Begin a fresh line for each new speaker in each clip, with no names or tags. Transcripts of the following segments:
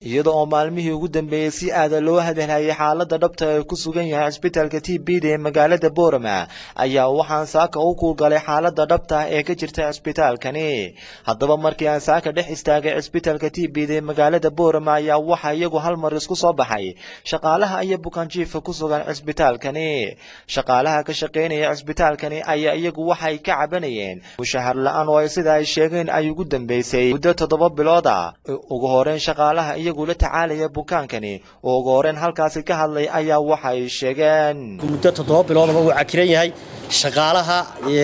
iyada oo maalmihii ugu dambeeyey si aada loo hadalhayay xaalada dhabta ee ku sugan yahay cisbitaalka t b da ee magaalada boorama ayaa waxaan saaka u kuulgalay xaalada dhabta ee ka jirta cisbitaalkani haddaba markii aan saaka dhex istaagay cisbitaalka t b da ee magaalada boorama ayaa waxaa iyagu hal mar isku soo baxay shaqaalaha iyo bukaanjiifka ku sugan cisbitaalkani shaqaalaha ka shaqaynaya cisbitaalkani ayaa iyagu waxay ka cabanayeen mushahar la-aan oo ay sida ay sheegeen ay ugu dambeysay muddo toddoba bilood ah ugu horeyn shaqaalaha iyagu la tacaalaya bukaankani oo ugu horeyn halkaasi ka hadlay ayaa waxay sheegeen
muddo toddoba biloodaba wuu cakiran yahay shaqaalaha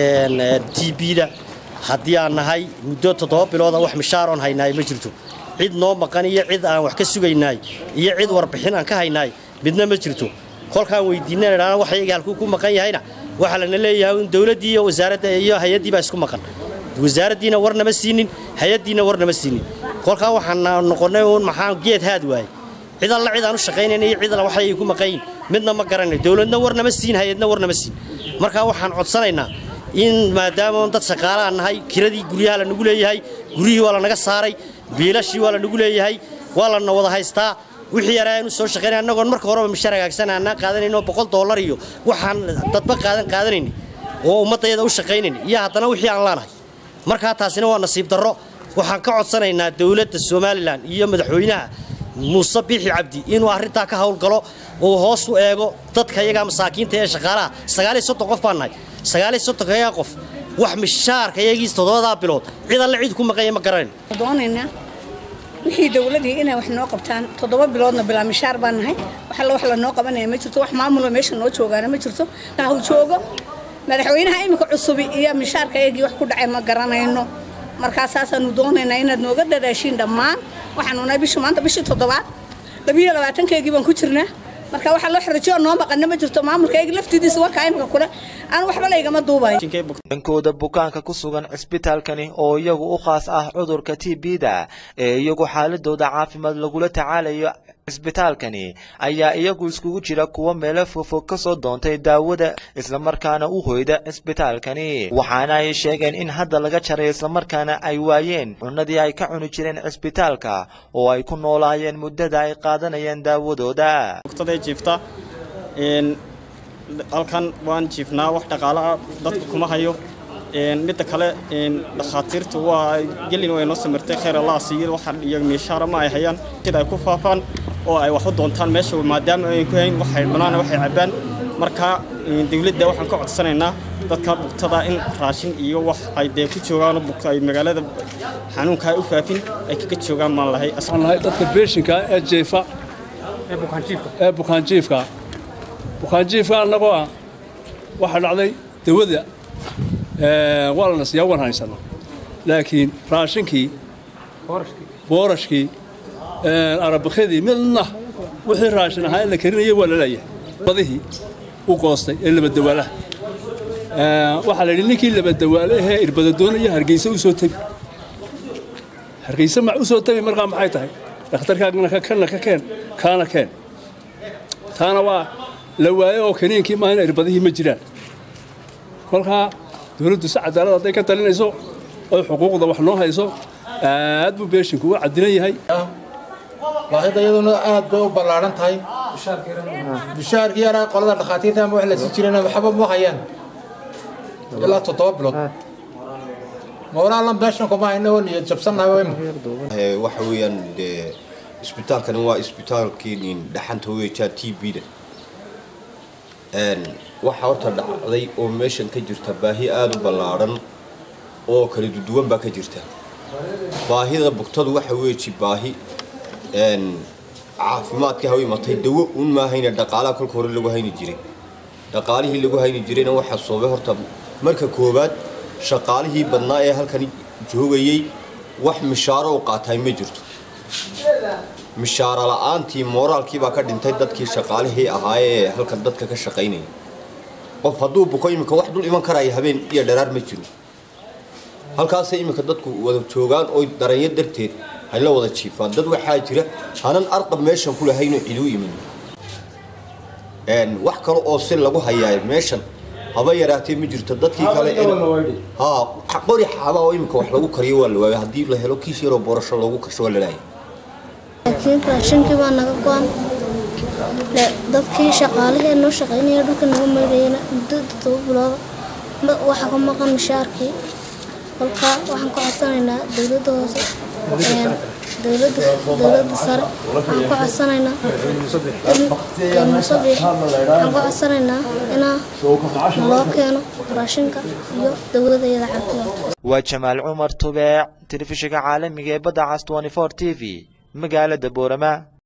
t b-da haddii aan nahay muddo toddoba bilooda wax mishaaroon haynaay ma jirto cid noo maqan iyo cid aan wax ka sugaynaay iyo cid warbixin aan ka haynaay midna ma jirto kolkaan weydiinana wax iyaga halkuu ku maqan yahayna waxaa lana leeyahay in dowladdii iyo wasaaradda iyo hay-addii baa isku maqan wasaaraddiina war nama siinin hay-addiina war nama siinin kolkaa waxaan noqonnay uun maxaa geed haad waaye cid alla cid aan u shaqaynayna iyo cid alla waxay ku maqayin midna ma garanay dowladna war nama siin hay-adna war nama siin markaa waxaan codsanaynaa in maadaama dad shaqaalaan nahay kiradii guryaha lanagu leeyahay guryihii waa lanaga saaray biilashii waa lanagu leeyahay waa lana wada haystaa wixii yaraa aynu soo shaqaynay annagoon marka horeba mishaar hagaagsan aanaa qaadanayno boqol dollar iyo waxaan dadba qaadan qaadanayni oo ummaddayada u shaqaynayni iyo haddana wixii aan laanahay markaa taasina waa nasiib darro waxaan ka codsanaynaa dowladda somalilan iyo madaxweynaha muuse biixi cabdi inuu arrintaa ka howlgalo uu hoos u eego dadka iyagaa masaakiinta ee shaqaalaha sagaaliyo soddon qof baan nahay sagaaliyo soddonka iyaga qof wax mishaarka iyagiis toddobadaa bilood cid alle cid ku maqanya ma garanayn
doonaynaa wixii dowladii inay wax noo qabtaan toddoba biloodna bilaa mishaar baan nahay wax alla wax lanoo qabanaya ma jirto wax maamuloo meesha noo joogaana ma jirto nahu joogo madaxweynaha iminka cusubi iyo mishaarka iyagii wax ku dhacay ma garanayno markaa saasaanu doonaynaa inaad nooga dadaashiin dhammaan waxaanu nahay bishu maanta bishii toddobaad labiyo labaatankeygii baan ku jirnaa marka waxaa loo xirajiyo noo maqana ma jirto maamulka iyagi laftidiisa warkaa imika kule aan waxba laygama duubayo
dhankooda bukaanka ku sugan cisbitaalkani oo iyagu u khaas ah cudurka t b-da ee iyagu xaaladooda caafimaad lagula tacaalayo cisbitaalkani ayaa iyagu iskugu jira kuwa meelo fogfog ka soo doontay daawada islamarkaana u hoyda cisbitaalkani waxaana ay sheegeen in hadda laga jaray islamarkaana ay waayeen cunadii ay ka cuni jireen cisbitaalka oo ay ku noolaayeen muddada ay qaadanayeen daawadooda
jiifta halkan waan jiifnaa wax dhaqaalaha dadku kuma hayo midda kale dhakhaatiirtu waa gelin way noo samirtay khayr allah siiyo waxa iyo miishaara ma ay hayaan sida ay ku faafaan oo ay wax u doontaan meesha maadaama ay ku hayn waxay cunaan waxay cabaan marka dawladda waxaan ka codsanaynaa dadka bugtada in raashin iyo wax ay dee ku joogaan ay magaalada xanuunka ay u faafin ay kaga joogaan maan lahay
dadka beeshinka ee jeefa ee bukaanjiifka bukaanjiifka annagoo ah waxaa dhacday dawada waa lana siiyaa waan haysana laakiin raashinkii boorashkii arabakadii midna wixii raashin ahaa ee la karinaya waa la leeyahay badihii u goostay ee labadawaalaha waxaa la yidhi ninkii labadawaale ahee irbada doonaya hargeysa u soo tegi hargeysa ma u soo tegi markaa maxay tahay dhakhtarkaagana kana ka keen kaana keen taana waa la waayo oo kaniinkii maahina irbadihii ma jiraan kolkaa dowladdu si cadaalad hadday ka talinayso oy xuquuqda wax noo hayso aad buu beeshinku u cadilan yahay
baahida iyaduna aad bay u ballaaran tahay bishaarkii yaraa qolada dhakhaatiirta ama wax la sii jirana waxba ma hayaan ilaa toddoba bilood mooraalan beeshan kuma hayna oo niyad jabsannahay
waxa weeyaan dee isbitaalkani waa isbitaalkii dhaxanta weejaa t b-da waxaa horta dhacday oo meeshan ka jirta baahi aada u ballaadhan oo kala duduwan baa ka jirta baahida bugtadu waxa weeji baahi caafimaadkii haw imatay dawo un maahayna dhaqaalaha kolka hore lagu hayni jiray dhaqaalihii lagu hayni jirayna waxaa soobay horta marka koowaad shaqaalihii badnaa ee halkan joogayey wax mishaaro u qaataay ma jirto mishaaro la-aantii mooraalkii baa ka dhintay dadkii shaqaalihii ahaayee halkan dadka ka shaqaynaya qof hadduu buko iminka wax dul iman karaya habeen iyo dharaar ma jiro halkaasay iminka dadku wada joogaan oo daranyo darteed hay la wada jiifaan dad waxaa jira hanan arqab meeshan ku lahaynoo ciduu imin wax kale oo si lagu hayaa meeshan haba yaraatee ma jirto dadkii kale ha qori xaaba oo iminka wax lagu kariyo waa la waaya haddii la helo kiis yaroo boorasho loogu kasho waa la laaya
laakiin raashinkii baa naga go-an dadkii shaqaalihii noo shaqaynaya dhulka naga maydhayana muddo todoba bilooda waxaa ka maqan mishaarkii kolkaa waxaan ka codsanaynaa dowladda hoose dowladda sare waxaan ka codsanaynaa musabiix waxaan ka codsanaynaa inaa naloo keeno raashinka iyo dowladayada caafimaad
waa jamaal cumar tubeec telefishinka caalamiga ee badda cas 24 t v magaalada boorama